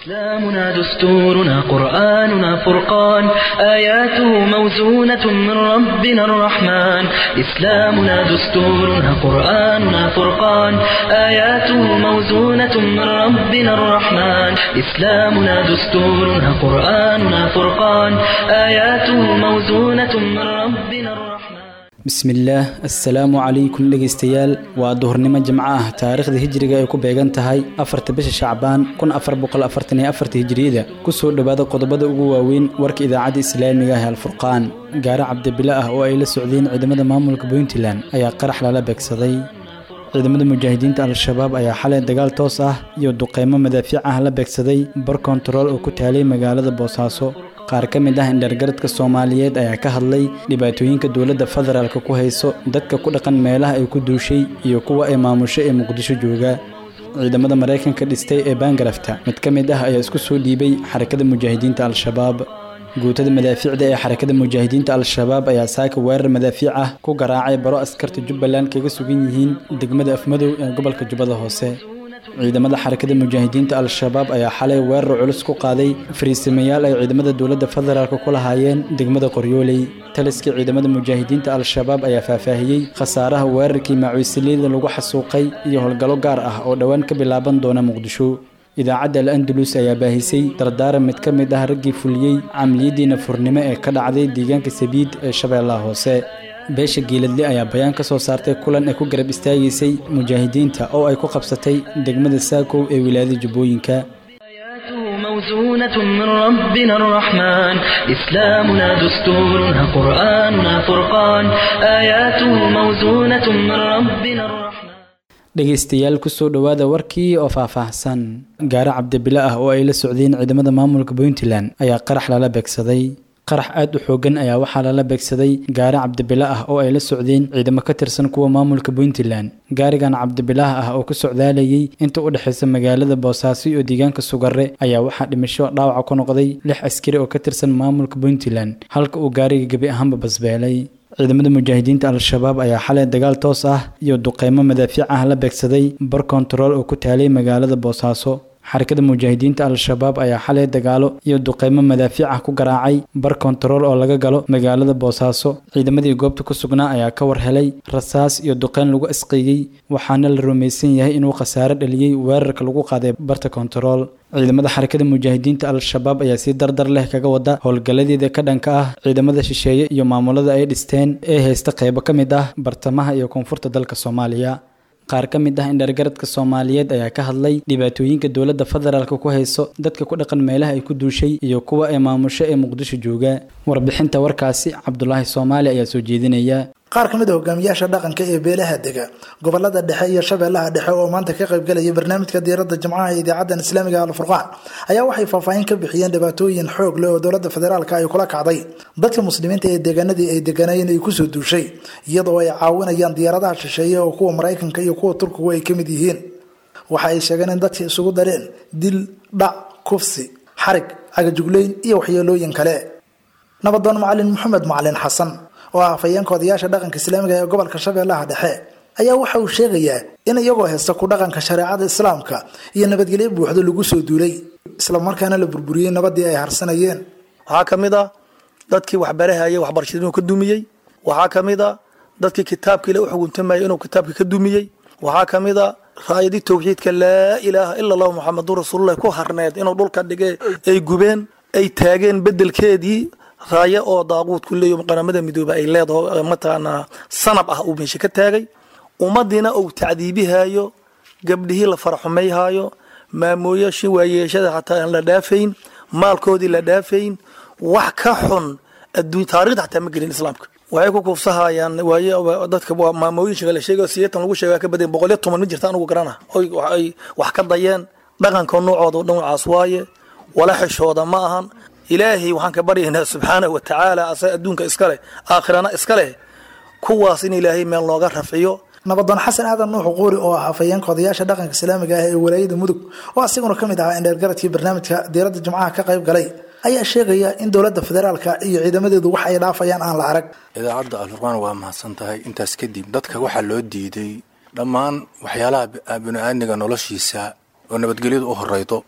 إسلامنا دستورنا قرآننا فرقان آياته موزونة من ربنا الرحمن إسلامنا دستورنا قرآننا فرقان آياته موزونة من ربنا الرحمن إسلامنا دستورنا قرآننا فرقان آياته موزونة من ربنا الرحمن bismillaah assalaamu calaykum dhegaystayaal waa duhurnimo jimco ah taariikhda hijriga ay ku beegan tahay afarta bisha shacbaan kun afar boqol afartan iyo afarta hijriyada kusoo dhowaada qodobada ugu waaweyn warka idaacadda islaamiga ah ee alfurqaan gaare cabdibile ah oo ay la socdeen ciidamada maamulka puntland ayaa qarax lala beegsaday ciidamada mujaahidiinta al-shabaab ayaa xalay dagaal toos ah iyo duqeymo madaafiic ah la beegsaday bar kontarool oo ku taalay magaalada boosaaso qaar ka mid ah indhargaradka soomaaliyeed ayaa ka hadlay dhibaatooyinka dowladda federaalka ku hayso dadka ku dhaqan meelaha ay ku duushay iyo kuwa ay maamusho ee muqdisho jooga ciidamada maraykanka dhistay ee baangarafta mid ka mid ah ayaa isku soo dhiibay xarakada mujaahidiinta al-shabaab guutada madaafiicda ee xarakada mujaahidiinta al-shabaab ayaa saaka weerar madaafiic ah ku garaacay baro askarta jubbaland kaga sugan yihiin degmada afmadow ee gobolka jubbada hoose ciidamada xarakada mujaahidiinta al-shabaab ayaa xalay weerar culus ku qaaday fariisamayaal ay ciidamada dowladda federaalka ku lahaayeen degmada qoryooley taliskii ciidamada mujaahidiinta al-shabaab ayaa faahfaahiyey khasaaraha weerarkii macuusiliyada lagu xasuuqay iyo howlgallo gaar ah oo dhowaan ka bilaaban doona muqdisho idaacadda al andalus ayaa baahisay dardaaran mid ka mid ah raggii fuliyey camliyadii nafurnimo ee ka dhacday deegaanka sabiid ee shabeellaha hoose beesha geeladle ayaa bayaan ka soo saartay kulan ay ku garab istaagaysay mujaahidiinta oo ay ku qabsatay degmada saakow ee wilaayada jubbooyinka آياته موزونة من ربنا الرحمن إسلامنا دستورنا قرآننا فرقان آياته موزونة من ربنا الرحمن dhegaystayaal kusoo dhowaada warkii oo faahfaahsan gaare cabdibile ah oo ay la socdeen ciidamada maamulka puntland ayaa qarax lala beegsaday qarax aad u xoogan ayaa waxaa lala beegsaday gaari cabdibile ah oo ay la socdeen ciidamo ka tirsan kuwa maamulka puntland gaarigan cabdibilaah ah oo ku socdaalayay inta u dhexaysa magaalada boosaaso iyo deegaanka sugare ayaa waxaa dhimasho dhaawaca ku noqday lix askari oo ka tirsan maamulka puntland halka uu gaariga gebi ahaanba basbeelay ciidamada mujaahidiinta al-shabaab ayaa xalay dagaal toos ah iyo duqeymo madaafiic ah la beegsaday bar kontarool oo ku taalay magaalada boosaaso xarakada mujaahidiinta al-shabaab ayaa xalay dagaalo iyo duqeymo madaafiic ah ku garaacay bar kontarool oo laga galo magaalada boosaaso ciidamadii goobta ku sugnaa ayaa ka war helay rasaas iyo duqeyn lagu asqeeyey waxaana la rumaysan yahay inuu khasaare dhaliyey weerarka lagu qaaday barta kontarool ciidamada xarakada mujaahidiinta al-shabaab ayaa si dardar leh kaga wada howlgalladeeda ka dhanka ah ciidamada shisheeye iyo maamulada ay dhisteen ee haysta qeybo ka mid ah bartamaha iyo koonfurta dalka soomaaliya qaar ka mid ah indhargaradka soomaaliyeed ayaa ka hadlay dhibaatooyinka dowladda federaalka ku hayso dadka ku dhaqan meelaha ay ku duushay iyo kuwa ay maamusho ee muqdisho jooga warbixinta warkaasi cabdulaahi soomaali ayaa soo jeedinaya qaar ka mid a hogaamiyaasha dhaqanka ee beelaha dega gobolada dhexe iyo shabeellaha dhexe oo maanta ka qaybgalaya barnaamijka diiradda jimcaha ee idaacaddan islaamiga alfurqaan ayaa waxay faahfaahin ka bixiyeen dhibaatooyin xoog leh oo dowladda federaalka ay kula kacday dadka muslimiinta ee deegaanadii ay deganayeen ay kusoo duushay iyadoo ay caawinayaan diyaaradaha shisheeye oo kuwa maraykanka iyo kuwa turkigu ay ka mid yihiin waxa ay sheegeen in dadka isugu dareen dil dhac kufsi xarig cagajugleyn iyo waxyeelooyin kale nabadoon macalin maxamed macalin xasan oo ah afhayeenka odayaasha dhaqanka islaamiga ee gobolka shabeellaha dhexe ayaa waxa uu sheegayaa in iyagoo haysta ku dhaqanka shareecada islaamka iyo nabadgelyo buuxdo lagu soo duulay islamarkaana la burburiyey nabadii ay harsanayeen waxaa ka mid a dadkii waxbarahaya waxbarashada inuu ka dumiyey waxaa ka mid a dadkii kitaabkii la u xuguntamayay inuu kitaabkii ka dumiyey waxaa ka mid a raayadii tawxiidka laa ilaaha ila allahu muxamadun rasuulullahi ku harneed inuu dhulka dhige ay gubeen ay taageen bedelkeedii raayo oo daaquud ku leeyo qaramada midoobe ay leedaho mataqaanaa sanab ah uu meesha ka taagay ummadiina uu tacdiibihayo gabdhihii la faraxumayhaayo maamooyashii waayeeshada xataa aan la dhaafayn maalkoodii la dhaafayn wax ka xun adduun taarikhda xataa ma gelin islaamka waxay ku kuufsahayaan waaye dadka maamooyin sheega la sheegayo sideetan lagu sheegaa ka badan boqol iyo toban ma jirta anugu garana oy ay wax ka dayeen dhaqanka noocooda dhinacaas waaye wala xishooda ma ahan ilaahay waxaan ka baryaynaa subxaanahu wa tacaala asaga adduunka iska leh aakhirana iska leh kuwaas in ilaahay meel nooga rafciyo nabadoon xasan aadan nuux quuri oo ah afhayeenka odayaasha dhaqanka islaamiga ah ee walaayada mudug oo asiguna ka mid ahaa indheergaradkii barnaamijka diiradda jimcaha ka qayb galay ayaa sheegaya in dowladda federaalka iyo ciidamadeedu wax ay dhaafayaan aan la arag idaacadda alfurqaan waa mahadsan tahay intaas kadib dadka waxaa loo diiday dhammaan waxyaalaha bini-aadmiga noloshiisa oo nabadgelyadu u horeydo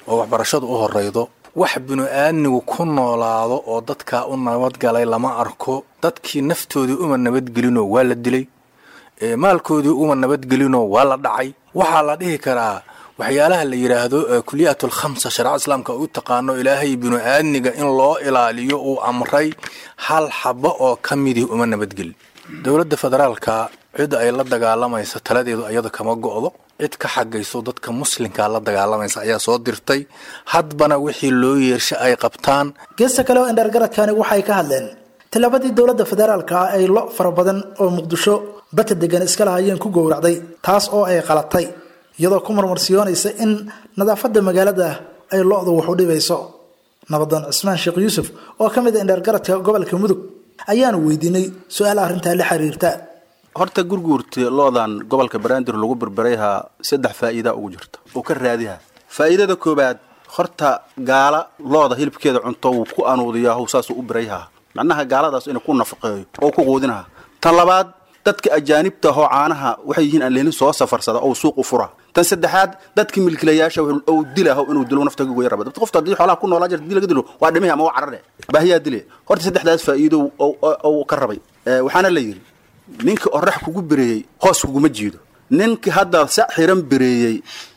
oo waxbarashadu u horaydo wax binu-aadmigu ku noolaado oo dadkaa u nabadgalay lama arko dadkii naftoodii uma nabadgelinoo waa la dilay maalkoodii uma nabadgelinoo waa la dhacay waxaa la dhihi karaa waxyaalaha la yidhaahdo kuliyaat alkhamsa shareecada islaamka u taqaano ilaahay binu-aadmiga in loo ilaaliyo uu amray hal xabo oo ka midii uma nabadgelin dowladda federaalka cid ay la dagaalamaysa taladeedu ayada kama go'do cid ka xagayso dadka muslimkaa la dagaalamaysa ayaa soo dirtay hadbana wixii loo yeersha ay qabtaan geesta kale oo indhaargaradkani waxay ka hadleen tillaabadii dowladda federaalka ah ay lo fara badan oo muqdisho bata degan iska lahayeen ku gowracday taas oo ay qalatay iyadoo ku marmarsiyoonaysa in nadaafadda magaalada ay lo-du wax u dhibayso nabadoon cismaan sheekh yuusuf oo ka mid a indhaargaradka gobolka mudug ayaanu weydiinay su-aal arrintaa la xiriirta horta gurguurta loodan gobolka banaadir lagu berberayhaa saddex faa'iida ugu jirta oo ka raadiha faa'iidada koobaad horta gaala looda hilibkeeda cunto wuu ku anuudiyaa saasuu u berayhaa macnaha gaaladaas inuu ku nafaqeeyo oo ku quudinaha tan labaad dadka ajaanibta ahoo caanaha waxay yihiin aan leelin soo safarsada oo suuq u fura tan saddexaad dadka milkilayaasha ou dilaho inuu dilo naftaga goya raba qofta haddii xoolaha ku noolaa jirta dii laga dilo waa dhimihi ama waa carare baahiyaa dile horta saddexdaas faa'iido ou ka rabay waxaana la yidhi ninkii orax kugu bereeyey hoos kuguma jiido ninkii hadda sa xiran bereeyey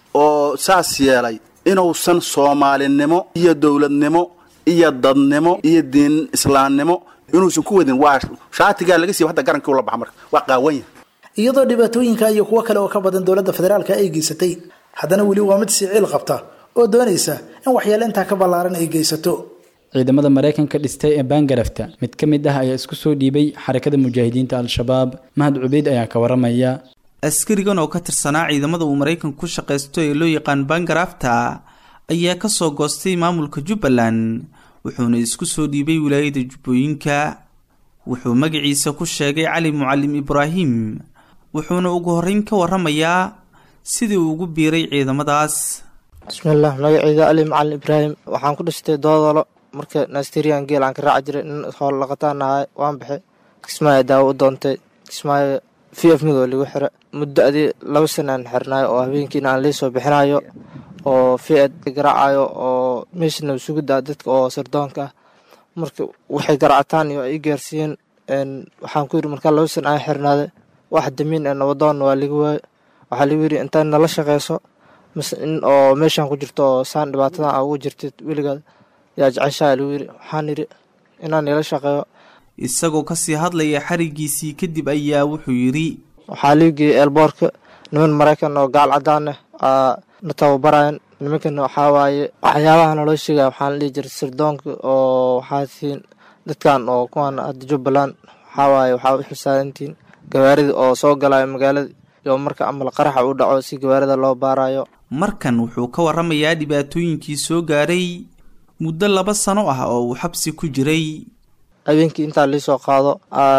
oo saas yeelay inuusan soomaalinimo iyo dowladnimo iyo dadnimo iyo diin islaamnimo inuusan ku wadin waa shaatigaa laga siiba hadda garankii ula baxa marka waa qaawanya iyadoo dhibaatooyinka iyo kuwo kale oo ka badan dowladda federaalka ay geysatay haddana weli waa mid siciil qabta oo doonaysa in waxyaale intaa ka ballaaran ay geysato ciidamada maraykanka dhistay ee baangarafta mid ka mid ah ayaa isku soo dhiibay xarakada mujaahidiinta al-shabaab mahad cubeyd ayaa ka waramaya askarigan oo ka tirsanaa ciidamada uu maraykanku ku shaqaysto ee loo yaqaan baangarafta ayaa kasoo goostay maamulka jubbaland wuxuuna isku soo dhiibay wilaayada jubbooyinka wuxuu magaciisa ku sheegay cali mucalim ibraahim wuxuuna ugu horreyn ka waramayaa sidii uu ugu biiray ciidamadaas bismillaah magaceyda ali macalin ibraahim waxaan ku dhistay doodolo marka nastirian geel aan ka raaci jiray nin hool laqataan ahay waan baxay kismaayo daawo u doontay kismaayo v f midoo ligu xira muddo adii laba sana aan xirnayo oo habeenkiina aan liisoo bixinayo oo fiad garaacayo oo meeshana sugudaa dadka oo sardoonka ah marka waxay garaacataan iyo ay gaarsiiyeen waxaan ku yidhi markaa laba sana aan xirnaaday wax damiin ee nabadoonna waa liga waayo waxaa ligu yidhi intaad nala shaqeyso mise in oo meeshaan ku jirto oo saan dhibaatadan aa ugu jirtid weligaad yaa jeceshaa ligu yidhi waxaan yidhi inaan nila shaqeeyo isagoo kasii hadlaya xarigiisii kadib ayaa wuxuu yidhi waxaa ligu geeyey eelboorka niman maraykan oo gaal cadaan ah na tababarayan nimankana waxaa waaye waxyaabaha naloo sheegaya waxaan dhihi jiray sirdoonka oo waxaa tihiin dadkan oo kuwaan hadda jubbaland waxaa waaye waxaa u xilsaarantihiin gawaarida oo soo galayo magaalada iyo marka amal qaraxa u dhaco si gawaarida loo baarayo markan wuxuu ka waramayaa dhibaatooyinkii soo gaaray muddo laba sano ah oo uu xabsi ku jiray habeenkii intaa liisoo qaado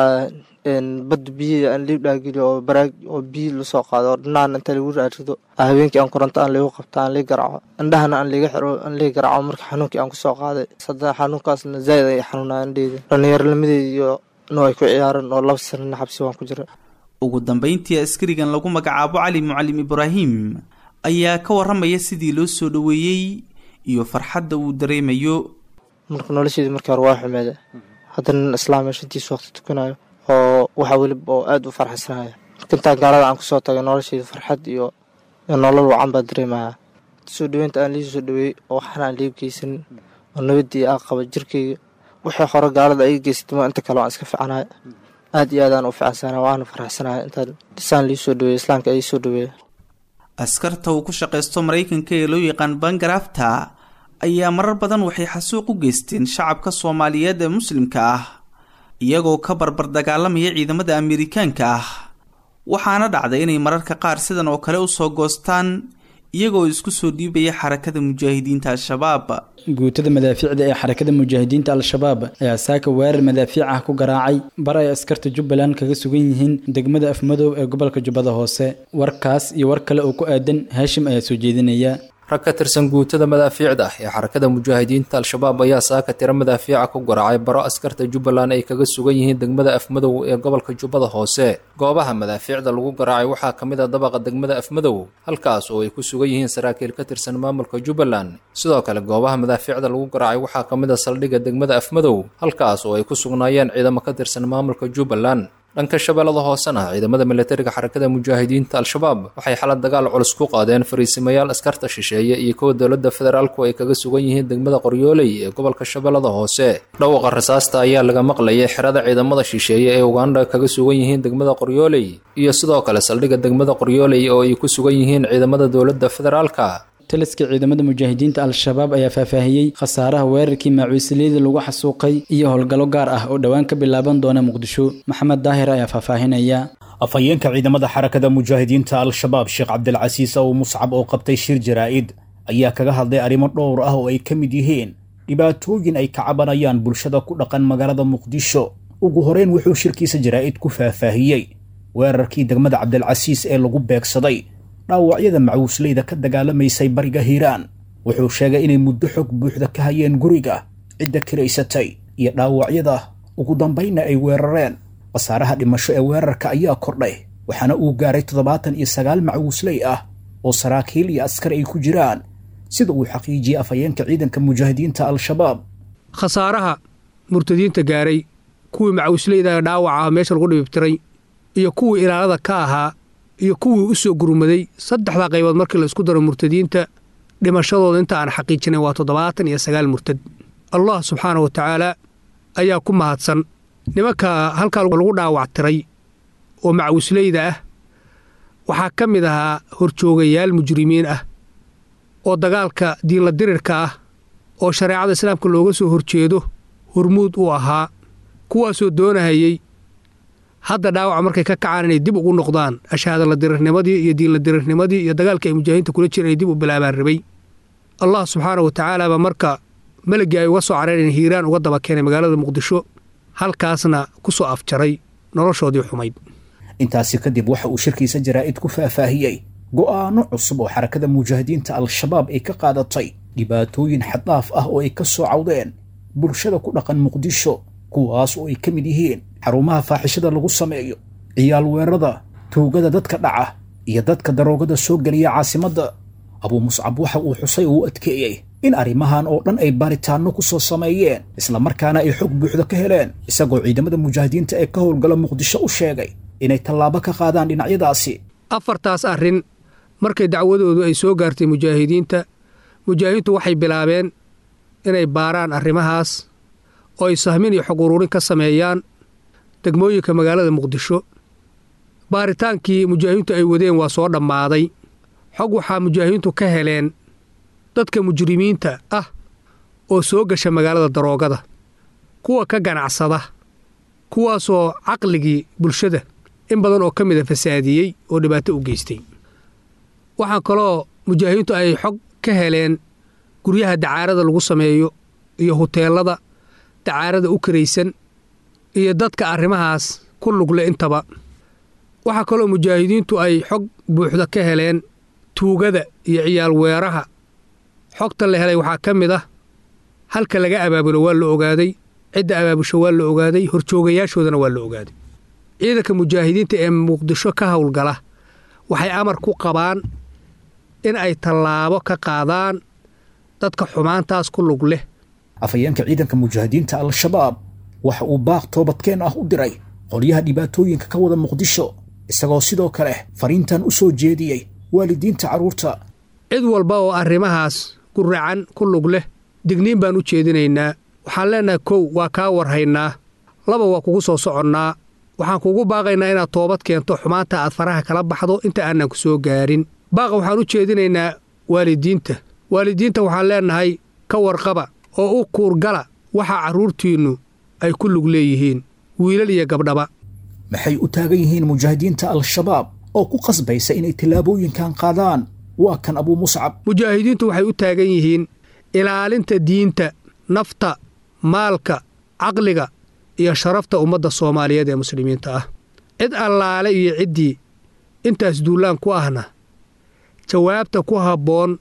badda biyihii aan lii dhaageliyo oo baraag oo biyi lasoo qaado oo dhinacana inta lagu raarido habeenkii aan koronto aan liigu qabto aan lii garaco indhahana aan liiga xiro aan lii garaco marka xanuunkii aan kusoo qaaday sada xanuunkaasna zaa'id ay xanuunaa indheyda dhallinyaronimadeeda iyo no ay ku ciyaareen oo laba sanana xabsi waan ku jira ugu dambeyntii askarigan lagu magacaabo cali mucalim ibraahim ayaa ka waramaya sidii loo soo dhoweeyey iyo farxadda uu dareemayo marka nolosheedii markii hore waa xumeeda haddana nin islaam shantiisa waqti tukanayo oo waxa weliba oo aada u farxaysanayo marka intaan gaalada aan kusoo tagay nolosheeda farxad iyo nolol wacan baa dareemaya soo dhaweynta aan lii soo dhaweeyey oo waxna aan liiga geysanin oo nabadii aa qaba jirkeyga wixii hore gaalada ay geysatay ma inta kale waan iska fiicnaya aada iyo aadaan u fiicansanaya waana farxsanaya intaan dhisaan lii soo dhaweeyey islaamka ay soo dhaweeya askarta uu ku shaqaysto maraykanka ee loo yaqaan bangarafta ayaa marar badan waxay xasuuq u geysteen shacabka soomaaliyeed ee muslimka ah iyagoo ka barbar dagaalamaya ciidamada amerikaanka ah waxaana dhacday inay mararka qaar sidan oo kale usoo goostaan iyagoo isku soo dhiibaya xarakada mujaahidiinta al-shabaab guutada madaafiicda ee xarakada mujaahidiinta al-shabaab ayaa saaka weerar madaafiic ah ku garaacay bar ay askarta jubbaland kaga sugan yihiin degmada afmadow ee gobolka jubbada hoose warkaas iyo war kale oo ku aadan haashim ayaa soo jeedinaya rag ka tirsan guutada madaafiicda ee xarakada mujaahidiinta al-shabaab ayaa saaka tiro madaafiica ku garaacay baro askarta jubbaland ay kaga sugan yihiin degmada afmadow ee gobolka jubbada hoose goobaha madaafiicda lagu garaacay waxaa ka mid a dabaqa degmada afmadow halkaas oo ay ku sugan yihiin saraakiil ka tirsan maamulka jubbaland sidoo kale goobaha madaafiicda lagu garaacay waxaa ka mid a saldhigga degmada afmadow halkaas oo ay ku sugnaayeen ciidamo ka tirsan maamulka jubbaland dhanka shabeellada hoosena ciidamada milatariga xarakada mujaahidiinta al-shabaab waxay xalad dagaal culus ku qaadeen fariisimayaal askarta shisheeye iyo kuwa dowladda federaalku ay kaga sugan yihiin degmada qoryooley ee gobolka shabeellada hoose dhawaqa rasaasta ayaa laga maqlayay xerada ciidamada shisheeye ee uganda kaga sugan yihiin degmada qoryooley iyo sidoo kale saldhigga degmada qoryooley oo ay ku sugan yihiin ciidamada dowladda federaalka taliska ciidamada mujaahidiinta al-shabaab ayaa faahfaahiyey khasaaraha weerarkii maacuusiliyada lagu xasuuqay iyo howlgallo gaar ah oo dhowaan ka bilaaban doona muqdisho maxamed daahir ayaa faahfaahinaya afhayeenka ciidamada xarakada mujaahidiinta al-shabaab sheekh cabdilcasiis ow muscab oo qabtay shir jaraa'id ayaa kaga hadlay arrimo dhowr ah oo ay ka mid yihiin dhibaatooyin ay ka cabanayaan bulshada ku dhaqan magaalada muqdisho ugu horeyn wuxuu shirkiisa jaraa'id ku faahfaahiyey weerarkii degmada cabdilcasiis ee lagu beegsaday dhaawacyada macuusleyda ka dagaalamaysay bariga hiiraan wuxuu sheegay inay muddo xog buuxda ka hayeen guriga cidda kiraysatay iyo dhaawacyada ugu dambaynna ay weerareen khasaaraha dhimasho ee weerarka ayaa kordhay waxaana uu gaaray toddobaatan iyo sagaal macuusley ah oo saraakiil iyo askar ay ku jiraan sida uu xaqiijiyey afhayeenka ciidanka mujaahidiinta al-shabaab khasaaraha murtadiinta gaaray kuwii macuusleyda dhaawaca ah meesha lagu dhibibtiray iyo kuwii ilaalada ka ahaa iyo kuwii u soo gurmaday saddexdaa qaybood markii la isku daro murtadiinta dhimashadooda inta aan xaqiijinay waa toddobaatan iyo sagaal murtad allah subxaana wa tacaala ayaa ku mahadsan nimanka halkaa lagu dhaawactiray oo macawisleyda ah waxaa ka mid ahaa horjoogayaal mujrimiin ah oo dagaalka diinla dirirka ah oo shareecada islaamka looga soo horjeedo hormuud u ahaa kuwaasoo doonahayey hadda dhaawaca markay ka kacaan inay dib ugu noqdaan ashaadala dirirnimadii iyo diinla dirirnimadii iyo dagaalkii ay mujaahidiinta kula jireen inay dib u bilaabaan rabay allah subxaana wa tacaala baa marka meliggii ay uga soo careen hiiraan uga daba keenay magaalada muqdisho halkaasna ku soo afjaray noloshoodii xumayd intaasi kadib waxa uu shirkiisa jaraa'id ku faahfaahiyey go'aano cusub oo xarakada mujaahidiinta al-shabaab ay ka qaadatay dhibaatooyin xaddaaf ah oo ay ka soo cawdeen bulshada ku dhaqan muqdisho kuwaas oo ay ka mid yihiin xarumaha faaxishada lagu sameeyo ciyaal weerada tuugada dadka dhaca iyo dadka daroogada soo geliya caasimadda abuu muscab waxa uu xusay oo u adkeeyey in arrimahan oo dhan ay baaritaanno ku soo sameeyeen islamarkaana ay xog buuxda ka heleen isagoo ciidamada mujaahidiinta ee ka howlgala muqdisho u sheegay inay tallaabo ka qaadaan dhinacyadaasi afartaas arrin markay dacwadoodu ay soo gaartay mujaahidiinta mujaahidiintu waxay bilaabeen inay baaraan arrimahaas oo ay sahmin iyo xog uruurin ka sameeyaan degmooyinka magaalada muqdisho baaritaankii mujaahidiintu ay wadeen waa soo dhammaaday xog waxaa mujaahidiintu ka heleen dadka mujrimiinta ah oo soo gasha magaalada daroogada kuwa ka ganacsada kuwaasoo caqligii bulshada in badan oo ka mida fasaadiyey oo dhibaato u geystay waxaa kaloo mujaahidiintu ay xog ka heleen guryaha dacaarada lagu sameeyo iyo huteelada dacaarada u karaysan iyo dadka arrimahaas ku lugle intaba waxaa kaloo mujaahidiintu ay xog buuxda ka heleen tuugada iyo ciyaal weeraha xogta la helay waxaa ka mid ah halka laga abaabulo waa la ogaaday cidda abaabusho waa la ogaaday horjoogayaashoodana waa la ogaaday ciidanka mujaahidiinta ee muqdisho ka howlgala waxay amar ku qabaan in ay tallaabo ka qaadaan dadka xumaantaas ku lug leh afhayeenka ciidanka mujaahidiinta al-shabaab waxa uu baaq toobadkeen ah u diray qolyaha dhibaatooyinka ka wada muqdisho isagoo sidoo kale fariintan u soo jeediyey waalidiinta carruurta cid walba oo arrimahaas ku racan ku lug leh digniin baan u jeedinaynaa waxaan leennahay kow waa kaa warhaynaa laba waa kugu soo soconnaa waxaan kugu baaqaynaa inaad toobad keento xumaanta aad faraha kala baxdo inta aanan ku soo gaarin baaqa waxaan u jeedinaynaa waalidiinta waalidiinta waxaan leennahay ka warqaba oo u kuurgala waxa carruurtiinnu ay ku lug leeyihiin wiilal iyo gabdhaba maxay u taagan yihiin mujaahidiinta al-shabaab oo ku qasbaysa inay tallaabooyinkan qaadaan waa kan abuu muscab mujaahidiintu waxay u taagan yihiin ilaalinta diinta nafta maalka caqliga iyo sharafta ummadda soomaaliyeed ee muslimiinta ah cid allaale iyo ciddii intaas duullaan ku ahna jawaabta ku habboon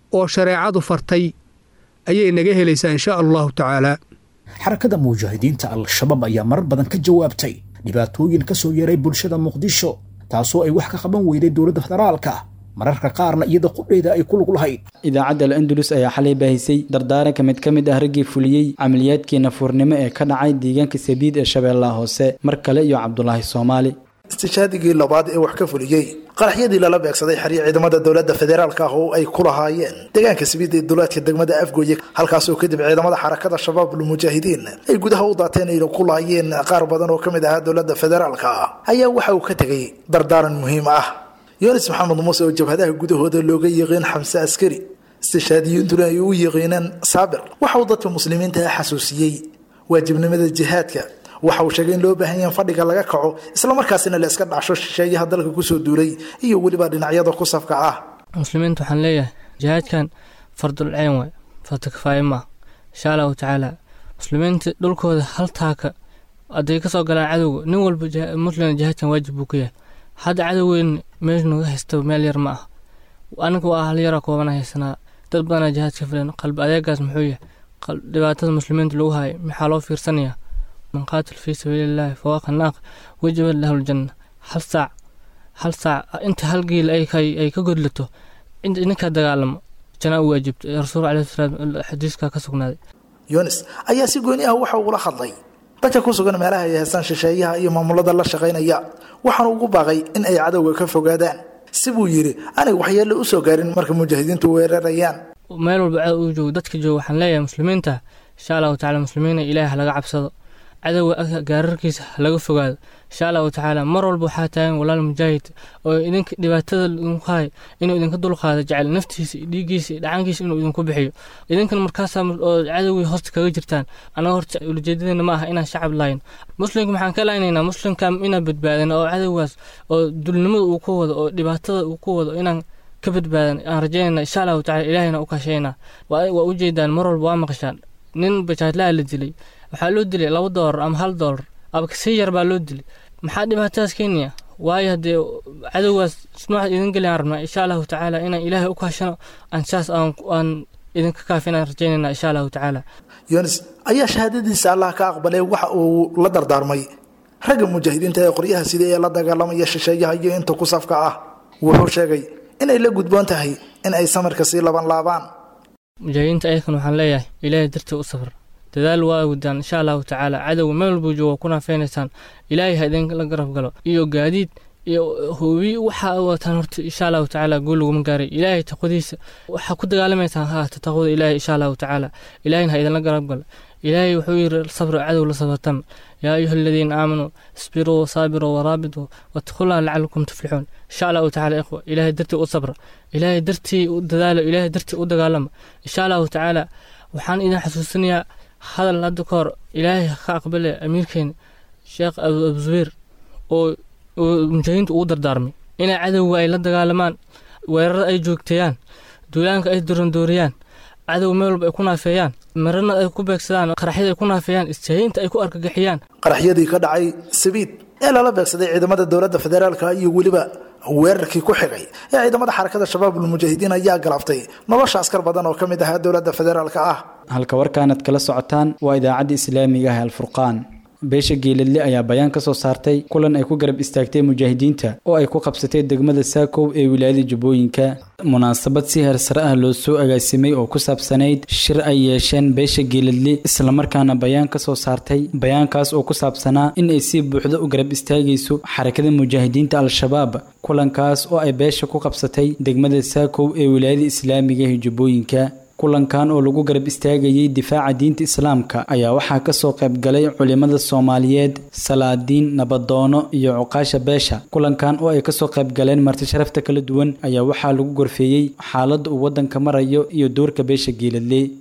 oo shareecadu fartay ayay naga helaysaa insha allahu tacaala xarakada mujaahidiinta al-shabaab ayaa marar badan ka jawaabtay dhibaatooyin ka soo yeeray bulshada muqdisho taasoo ay wax ka qaban weyday dowladda federaalka mararka qaarna iyada qudheeda ay ku lug lahayd idaacadda al-andalus ayaa xalay baahisay dardaaranka mid ka mid ah raggii fuliyey camaliyaadkii nafuurnimo ee ka dhacay deegaanka sabiid ee shabeellaha hoose mar kale iyo cabdulaahi soomaali istishaadigii labaad ee wax ka fuliyey qaraxyadii lala beegsaday xeryo ciidamada dowladda federaalka ah oo ay ku lahaayeen deegaanka sabiid ee duleedka degmada afgooye halkaasoo kadib ciidamada xarakada shabaabul mujaahidiin ay gudaha u daateen ay ku lahaayeen qaar badan oo ka mid ahaa dowladda federaalka ayaa waxa uu ka tegay dardaaran muhiim ah yunis maxamed muuse oo jabhadaha gudahooda looga yiqiin xamse askari istishaadiyintuna ay u yiqiineen saabir waxa uu dadka muslimiinta ah xasuusiyey waajibnimada jihaadka waxa uu sheegay in loo baahan yaha fadhiga laga kaco islamarkaasina la iska dhacsho shisheeyaha dalka kusoo duulay iyo weliba dhinacyada ku safka ah muslimiinta waxaan leeyahay jihaadkan fardul ceen waay farta kifaaye maa insha allahu tacaala muslimiinta dhulkooda hal taaka hadday kasoo galaan cadowga nin walba muslim jihaadkan waajib buu ka yahay hadda cadowgeyn meesha naga haysta meel yar ma ah aniga waa hal yara koobana haysanaa dad badanaa jihaad ka filan qalbi adeegaas muxuu yahay dhibaatada muslimiinta lagu hayo maxaa loo fiirsanayaa man qaatil fii sabiilillahi fawaaqa naaq wajabat lahu ljanna hal saac hal saac inta hal giil ay ka godlato ninkaa dagaalamo janaa u waajibta rasuul caleyhi salaam xadiiska ka sugnaaday yunis ayaa si gooni ah waxa uula hadlay dadka ku sugan meelaha ay haystaan shisheeyaha iyo maamulada la shaqaynaya waxaana ugu baaqay in ay cadowga ka fogaadaan si buu yidhi anay waxyeello u soo gaarin marka mujaahidiintu weerarayaan meel walba cadow uu joogo dadka jooga waxaan leeyahay muslimiinta insha allahu tacala muslimiina ilaahi halaga cabsado cadowga gaararkiisa halaga fogaado insha allahu tacaala mar walba waxaa taagan walaal mujaahid oo idinka dhibaatada idinku hay inuu idinka dulqaado jecel naftiisa dhiiggiisa dhacankiisa inuu idinku bixiyo idinkan markaasaa oo cadowgii hoosta kaga jirtaan anaga horta ulajeedadeena ma aha inaan shacab lahayn muslimka maxaan ka laaynayna muslimka inaan badbaadin oo cadowgaas oo dulnimada uu ku wado oo dhibaatada uu ku wado inaan ka badbaadan aan rajaynayna insha allahu tacala ilaahina u kaashayna waa ujeedaan mar walba waa maqashaan nin bajaadlaha la dilay waxaa loo dilay laba doolar ama hal doolar aba kasii yar baa loo dilay maxaa dhibaatadaas keenaya waayo haddee cadowgaas noocaad idin geliyaan rabnaa insha allahu tacaala inaan ilaahay u kaashano aan saas aan idinka kaafinaan rajaynayna insha allahu tacaala yunis ayaa shahaadadiisa allah ka aqbalay waxa uu la dardaarmay ragga mujaahidiinta ee qoryaha sida ee la dagaalamaya shisheeyaha iyo inta ku safka ah wuxuu sheegay inay la gudboon tahay in ay samarka sii laban laabaan mujaahidiinta ayakan waxaan leeyahay ilaahay dartii u safar dadaal waa wadaan insha allahu tacaala cadowga meel walbuu jooga ku naafeynaysaan ilaahay ha idinla garab galo iyo gaadiid iyo hoobi waxa wataan horta insha allahu tacaala guul laguma gaaray ilaahay taqwadiisa waxaa ku dagaalamaysaan haata taqwada ilaahay insha allahu tacaala ilaahayna ha idinla garab galo ilaahay wuxuu yiri sabra cadow la sabartan yaa ayuha aladiina aamanuu isbiruu wasaabiruu waraabituu wattaqullaha lacalakum tuflixuun insha allahu tacaala ikhwa ilaahay dartii u sabra ilaahay dartii u dadaalo ilaahay dartii u dagaalama insha allahu tacaala waxaan idin xasuusinayaa hadal hadda ka hor ilaahay ka aqbale amiirkeena sheekh abuzubeer oo mujaahidiinta ugu dardaarmay inay cadowga ay la dagaalamaan weerarada ay joogteeyaan duulaanka ay dorandooriyaan cadow meel walba ay ku naafeeyaan marana ay ku beegsadaan qaraxyada ay ku naafeeyaan istaahiinta ay ku argagixiyaan qaraxyadii ka dhacay sabiid ee lala beegsaday ciidamada dowladda federaalka iyo weliba weerarkii ku xigay ee ciidamada xarakada shabaabul mujaahidiin ayaa galaftay nolosha askar badan oo ka mid ahaa dowladda federaalka ah halka warkaanad kala socotaan waa idaacadda islaamiga ah alfurqaan beesha geeladle ayaa bayaan ka soo saartay kulan ay ku garab istaagtay mujaahidiinta oo ay ku qabsatay degmada saakow ee wilaayada jubbooyinka munaasabad si heersare ah loo soo agaasimay oo ku saabsanayd shir ay yeesheen beesha geeladle islamarkaana bayaan ka soo saartay bayaankaas oo ku saabsanaa in ay si buuxda u garab istaagayso xarakada mujaahidiinta al-shabaab kulankaas oo ay beesha ku qabsatay degmada saakow ee wilaayada islaamiga ee jubbooyinka kulankan oo lagu garab istaagayay difaaca diinta islaamka ayaa waxaa kasoo qayb galay culimada soomaaliyeed salaadiin nabadoono iyo cuqaasha beesha kulankan oo ay kasoo qayb galeen marti sharafta kala duwan ayaa waxaa lagu gorfeeyey xaaladda uu waddanka marayo iyo doorka beesha geeladle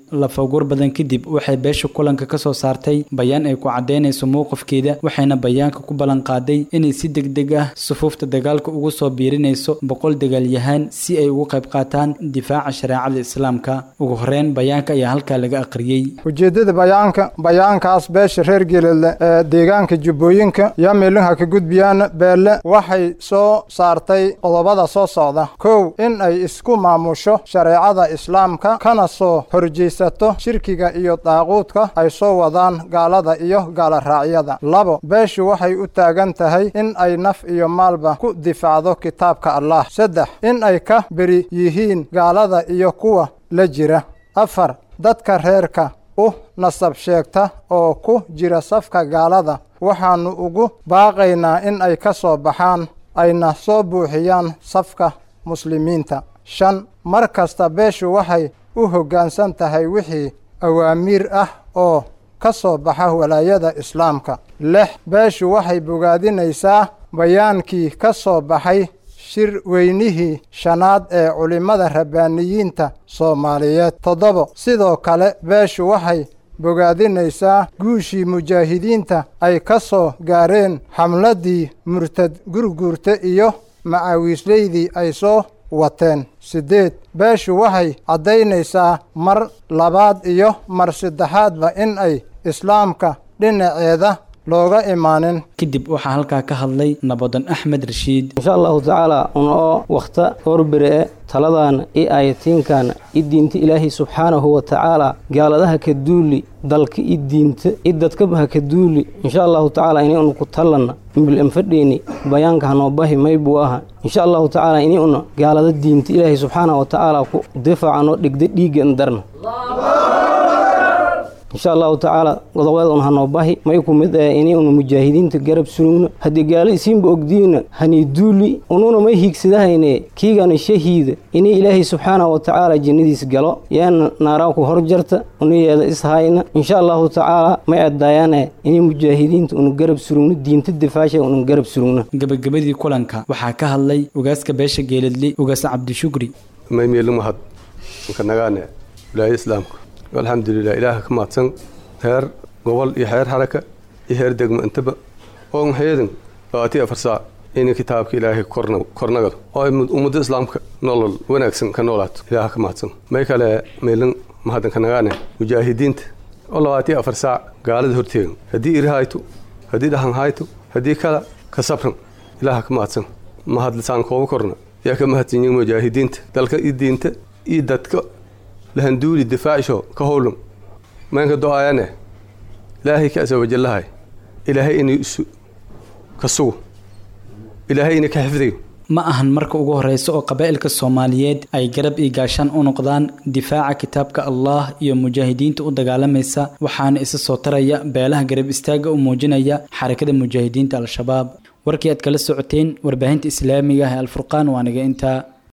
lafawgur badan kadib waxay beesha kulanka ka soo saartay bayaan ay ku caddaynayso mowqifkeeda waxayna bayaanka ku ballan qaaday inay si degdeg ah sufuufta dagaalka ugu soo biirinayso boqol dagaalyahaan si ay ugu qayb qaataan difaaca shareecada islaamka ugu horeyn bayaanka ayaa halkaa laga aqriyey ujeeddada bayaanka bayaankaas beesha reer geeladle ee deegaanka jubbooyinka yaa meelinha ka gudbiyaan beelle waxay soo saartay qodobada soo socda kow in ay isku maamusho shareecada islaamka kana soo horjeysato shirkiga iyo daaquudka ay soo wadaan gaalada iyo gaalaraacyada labo beeshu waxay u taagan tahay in ay naf iyo maalba ku difaacdo kitaabka allah saddex in ay ka beri yihiin gaalada iyo kuwa la jira afar dadka reerka u nasab sheegta oo ku jira safka gaalada waxaannu ugu baaqaynaa in ay ka soo baxaan ayna soo buuxiyaan safka muslimiinta shan mar kasta beeshu waxay u hoggaansan tahay wixii awaamiir ah oo ka soo baxa walaayada islaamka lix beeshu waxay bogaadinaysaa bayaankii ka soo baxay shir weynihii shanaad ee culimmada rabbaaniyiinta soomaaliyeed toddobo sidoo kale beeshu waxay bogaadinaysaa guushii mujaahidiinta ay ka soo gaareen xamladdii murtad gurguurta iyo macawiisleydii ay soo wateen siddeed beeshu waxay caddaynaysaa mar labaad iyo mar saddexaadba in ay islaamka dhinaceeda looga imaanin kadib waxaa halkaa ka hadlay nabadan axmed rashiid insha allahu tacaala una oo wakhta horbere e taladaana i ayatiinkaana i diinta ilaahay subxaanahu wa tacaala gaaladaha ka duuli dalka i diinta i dadkaba ha ka duuli insha allahu tacaala ini una ku tallanna mbil anfadheeni bayaanka hanoo bahi maybuu aha insha allahu tacaala ini una gaalada diinta ilaahay subxaanahu wa tacaala ku difaaca noo dhigda dhiigga an darna insha allahu tacaala godobeed un hanoo bahi may ku mid ee ini una mujaahidiinta garab surugna haddii gaalo isiinba ogdiina hani duuli ununa may hiigsadahayne kiigana shahiida ini ilaahay subxaanahu wa tacaala jannadiis galo yaana naaraan ku hor jarta unayeeda ishayna insha allahu tacaala may adaayaane ini mujaahidiinta una garab surugna diinta difaasha una garab surugna gabagabadii kulanka waxaa ka hadlay ugaaska beesha geeladli ugaas cabdishukri maymeelumahad nkanagaane wilaayada islaamka alxamdulilah ilaaha ka mahadsan heer gobol iyo xeer xaraka iyo heer degmo intaba oo maxayadan labaatiyo afar saac in kitaabka ilaahay kornagado oo ummadda islaamka nolol wanaagsan ka noolaato ilaaha ka mahadsan may kale meelin mahadan ka nagaane mujaahidiinta oo labaatiyo afar saac gaalada horteegan haddii iri hayto haddii dhahan hayto haddii kala ka sabran ilaaha ka mahadsan mahadlisaan kooba korna yaa ka mahadsan yihin mujaahidiinta dalka iyo diinta iyo dadka lahanduuli difaacisho ka howlum maynka do-aayane ilaahay ka asa wajallahay ilaahay inay isu ka sugo ilaahay inay ka xifdiyo ma ahan marka ugu horeysa oo qabaa'ilka soomaaliyeed ay garab iyo gaashaan u noqdaan difaaca kitaabka allah iyo mujaahidiinta u dagaalamaysa waxaana isa soo taraya beelaha garab istaaga u muujinaya xarakada mujaahidiinta al-shabaab warkii aad kala socoteen warbaahinta islaamiga ah ee alfurqaan waa naga intaa